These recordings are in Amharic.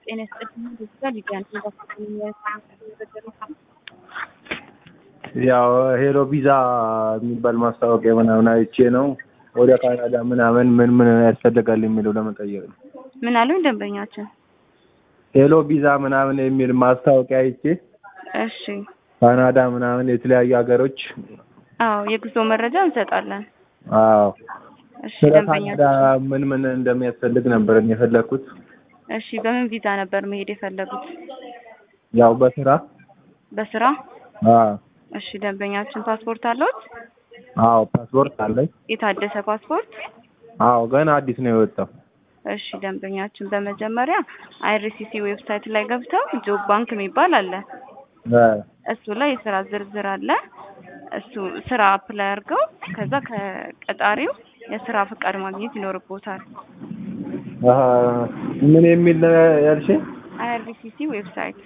ጤና ይስጥልኝ ዲጂታል ሊዲያን ያው ሄሎ ቪዛ የሚባል ማስታወቂያ ምናምን አይቼ ነው ወደ ካናዳ ምናምን ምን ምን ያስፈልጋል የሚለው ለመጠየቅ ነው። ምን አሉኝ ደንበኛችን? ሄሎ ቪዛ ምናምን የሚል ማስታወቂያ አይቼ እሺ ካናዳ ምናምን የተለያዩ ሀገሮች አዎ የጉዞ መረጃ እንሰጣለን። አዎ እሺ ስለ ደንበኛችን ካናዳ ምን ምን እንደሚያስፈልግ ነበር እኔ የፈለግኩት። እሺ በምን ቪዛ ነበር መሄድ የፈለጉት? ያው በስራ በስራ? አዎ እሺ ደንበኛችን ፓስፖርት አለዎት? አዎ ፓስፖርት አለኝ። የታደሰ ፓስፖርት? አዎ ገና አዲስ ነው የወጣው። እሺ ደንበኛችን በመጀመሪያ አይአርሲሲ ዌብሳይት ላይ ገብተው ጆብ ባንክ የሚባል አለ። እ እሱ ላይ የስራ ዝርዝር አለ። እሱ ስራ አፕላይ አድርገው ከዛ ከቀጣሪው የስራ ፈቃድ ማግኘት ይኖርቦታል። አሀ ምን የሚል ነው ያልሽኝ? አይአርሲሲ ዌብሳይት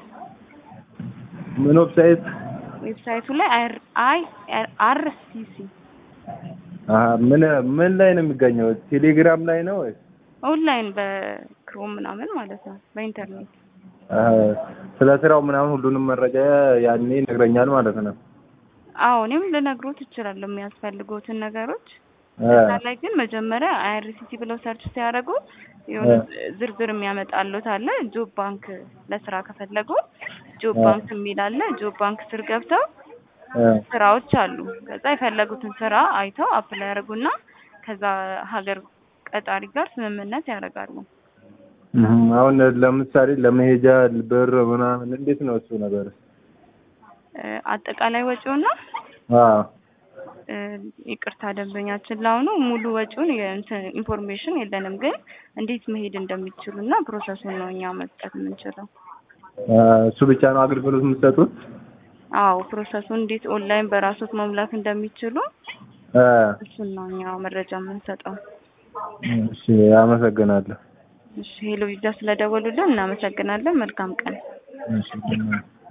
ምን ዌብሳይት? ዌብሳይቱ ላይ አይ አር ሲ ሲ አሀ ምን ምን ላይ ነው የሚገኘው? ቴሌግራም ላይ ነው ወይስ? ኦንላይን በክሮም ምናምን ማለት ነው በኢንተርኔት አሀ ስለ ስራው ምናምን ሁሉንም መረጃ ያኔ ይነግረኛል ማለት ነው። አዎ እኔም ልነግሮት እችላለሁ የሚያስፈልጉትን ነገሮች እ እዛ ላይ ግን መጀመሪያ አይአርሲሲ ብለው ሰርች ሲያደርጉ የሆነ ዝርዝር የሚያመጣሉት አለ። ጆብ ባንክ ለስራ ከፈለጉ ጆብ እ ባንክ የሚል አለ። ጆብ ባንክ ስር ገብተው እ ስራዎች አሉ። ከዛ የፈለጉትን ስራ አይተው አፕላይ ያደርጉና ከዛ ሀገር ቀጣሪ ጋር ስምምነት ያደርጋሉ። እህ አሁን ለምሳሌ ለመሄጃ ብር ምናምን እንዴት ነው እሱ ነገር? እ አጠቃላይ ወጪውና አዎ እ ይቅርታ ደንበኛችን ለአሁኑ ሙሉ ወጪውን የእንትን ኢንፎርሜሽን የለንም፣ ግን እንዴት መሄድ እንደሚችሉ እና ፕሮሰሱን ነው እኛ መስጠት የምንችለው። እ እሱ ብቻ ነው አገልግሎት የምትሰጡት? አዎ ፕሮሰሱን እንዴት ኦንላይን በራሶት መሙላት እንደሚችሉ እ እሱን ነው እኛ መረጃ የምንሰጠው። እሺ አመሰግናለሁ። እሺ ሄሎ ቪዛ ስለደወሉልን እናመሰግናለን። መልካም ቀን። እሺ